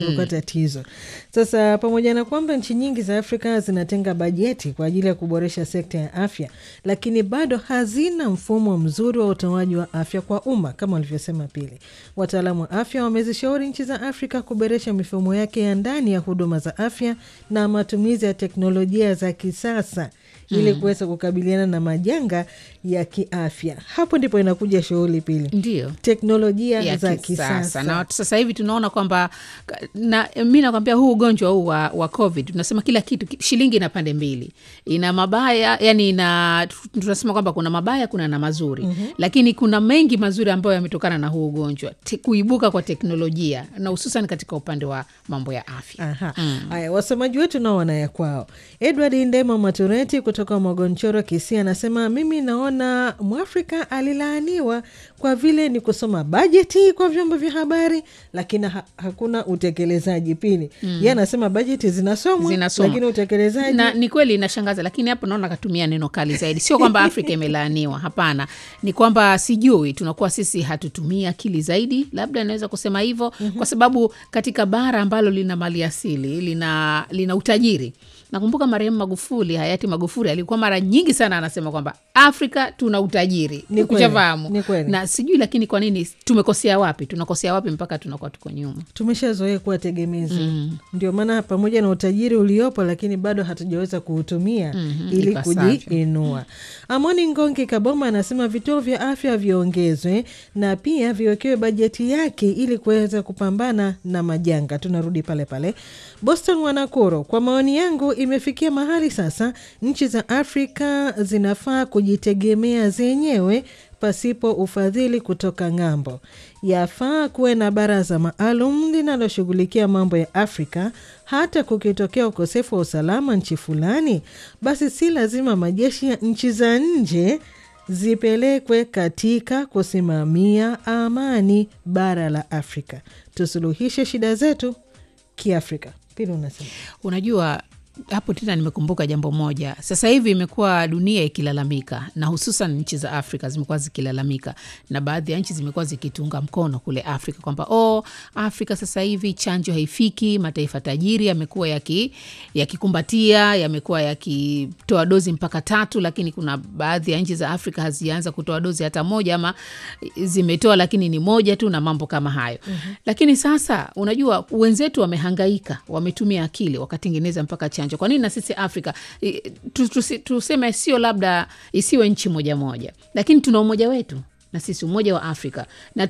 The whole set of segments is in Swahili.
ilikuwa tatizo. Sasa pamoja na kwamba nchi nyingi za Afrika zinatenga bajeti kwa ajili ya kuboresha sekta ya afya, lakini bado hazina mfumo mzuri wa utoaji wa afya kwa umma kama walivyosema Pili. Wataalamu wa afya wamezishauri nchi za Afrika kuboresha mifumo yake ya ndani ya huduma za afya na matumizi ya teknolojia za kisasa ili kuweza kukabiliana na majanga ya kiafya. Hapo ndipo inakuja shughuli Pili, Ndio teknolojia ya za kisasa kisasa na sasa hivi tunaona kwamba na mi nakwambia huu ugonjwa huu wa, wa covid tunasema kila kitu ki- shilingi ina pande mbili ina mabaya yani ina tunasema kwamba kuna mabaya kuna na mazuri mm-hmm. lakini kuna mengi mazuri ambayo yametokana na huu ugonjwa Te, kuibuka kwa teknolojia na hususan katika upande wa mambo ya afya Aha. Haya, wasomaji wetu nao wanaya kwao. Edward Ndemo Matureti kutoka Mwagonchoro, Kisii, anasema mimi naona Mwafrika alilaaniwa kwa vile ni kusoma bajeti kwa vyombo vya habari, lakini ha hakuna utekelezaji. Pili mm. ye anasema bajeti zinasomwa, Zinasomwa. lakini utekelezaji na ni kweli inashangaza lakini hapo naona akatumia neno kali zaidi sio kwamba afrika imelaaniwa hapana ni kwamba sijui tunakuwa sisi hatutumii akili zaidi labda naweza kusema hivyo mm-hmm. kwa sababu katika bara ambalo lina mali asili lina, lina utajiri nakumbuka marehemu magufuli hayati magufuli alikuwa mara nyingi sana anasema kwamba afrika tuna utajiri Ni kweli, Ushafahamu? ni kweli. na sijui lakini kwa nini tumekosea wapi tunakosea wapi mpaka tunakuwa tuko nyuma tumeshazoea kuwa tegemezi mm. ndio maana pamoja na utajiri uliopo lakini bado hatujaweza kuutumia mm-hmm, ili ipasavyo. kujiinua amoni ngongi kaboma anasema vituo vya afya viongezwe na pia viwekewe bajeti yake ili kuweza kupambana na majanga tunarudi pale pale boston wanakoro kwa maoni yangu imefikia mahali sasa nchi za afrika zinafaa kujitegemea zenyewe pasipo ufadhili kutoka ng'ambo. Yafaa kuwe na baraza maalum linaloshughulikia mambo ya Afrika. Hata kukitokea ukosefu wa usalama nchi fulani, basi si lazima majeshi ya nchi za nje zipelekwe katika kusimamia amani bara la Afrika. Tusuluhishe shida zetu kiafrika. Pili unasema unajua hapo tena nimekumbuka jambo moja sasa hivi imekuwa dunia ikilalamika na hususan nchi za afrika zimekuwa zikilalamika na baadhi ya nchi zimekuwa zikitunga mkono kule afrika kwamba oh, afrika sasa hivi chanjo haifiki mataifa tajiri yamekuwa yaki- yakikumbatia yamekuwa yakitoa dozi mpaka tatu lakini kuna baadhi ya nchi za afrika hazijaanza kutoa dozi hata moja ama zimetoa lakini ni moja tu na mambo kama hayo mm-hmm. lakini sasa unajua wenzetu wamehangaika wametumia akili wakatengeneza mpaka chanjo kwa nini na sisi afrika i- tu- tusi- tuseme sio labda isiwe nchi moja moja lakini tuna umoja wetu na sisi umoja wa afrika na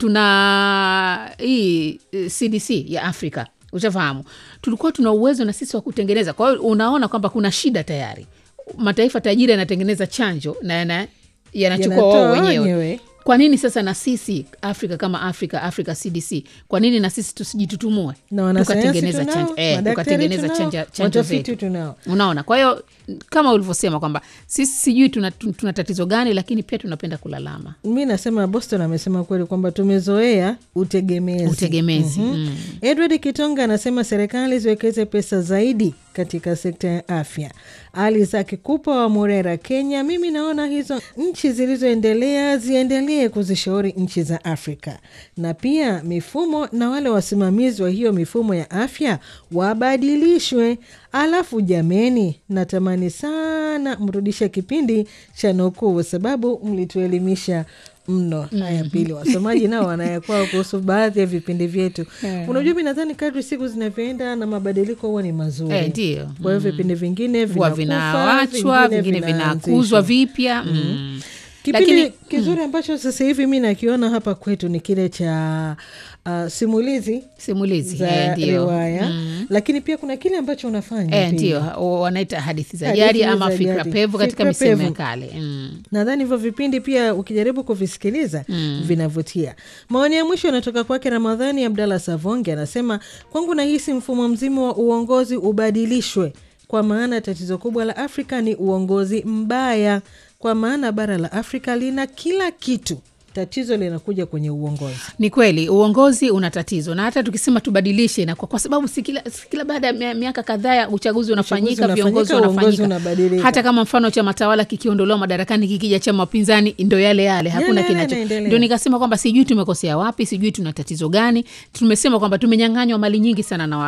tuna hii eh, cdc ya afrika ushafahamu tulikuwa tuna uwezo na sisi wa kutengeneza kwa hiyo unaona kwamba kuna shida tayari mataifa tajiri yanatengeneza chanjo na yana- yanachukua Yanatoa wao wenyewe wenyewe. kwa nini sasa na sisi afrika kama afrika africa cdc kwa nini na sisi tusijitutumue na wanasayansi tukatengeneza tunao, chanjo eh, madaktari tukatengeneza tunao, chanja- chanjo watafiti zetu tunao. unaona kwa hiyo kama ulivyosema kwamba sisi sijui tuna, tuna tatizo gani lakini pia tunapenda kulalama mi nasema boston amesema kweli kwamba tumezoea utegemezi utegemezi Mhm. mm. edward kitonga anasema serikali ziwekeze pesa zaidi katika sekta ya afya ali za kikupa wa murera kenya mimi naona hizo nchi zilizoendelea ziendelee kuzishauri nchi za afrika na pia mifumo na wale wasimamizi wa hiyo mifumo ya afya wabadilishwe alafu jameni natamani sana mrudishe kipindi cha nukuu kwa sababu mlituelimisha mno haya pili wasomaji nao wanayakwao kuhusu baadhi ya vipindi vyetu unajua mi nadhani kadri siku zinavyoenda na mabadiliko huwa ni mazuri Eh, ndio. kwa hiyo vipindi vingine huwa vinakufa, vinawachwa vingine vinaanzishwa. vinakuzwa vipya mm. kipindi Lakini- kizuri ambacho sasa hivi mi nakiona hapa kwetu ni kile cha uh, simulizi simulizi za eh, ndio riwaya lakini pia kuna kile ambacho unafanya Eh, pia. ndio wa- wanaita hadithi za Hadithi jadi ama za fikra jadi. pevu katika Fikra misemo ya pevu. kale mm. nadhani hivyo vipindi pia ukijaribu kuvisikiliza mm. vinavutia maoni ya mwisho yanatoka kwake ramadhani abdallah savonge anasema kwangu nahisi mfumo mzima wa uongozi ubadilishwe kwa maana tatizo kubwa la afrika ni uongozi mbaya kwa maana bara la afrika lina kila kitu tatizo linakuja kwenye uongozi ni kweli uongozi una tatizo na hata tukisema tubadilishe na kwa, kwa sababu si kila, si kila baada ya mia- miaka kadhaa ya uchaguzi unafanyika unafanyika, viongozi uongozi wanafanyika unabadilika. hata kama mfano chama tawala kikiondolewa madarakani kikija chama wapinzani ndo yale yale hakuna yale kinacho yanaendelea. ndio nikasema kwamba sijui tumekosea wapi sijui tuna tatizo gani tumesema kwamba tumenyang'anywa mali nyingi sana na, wa,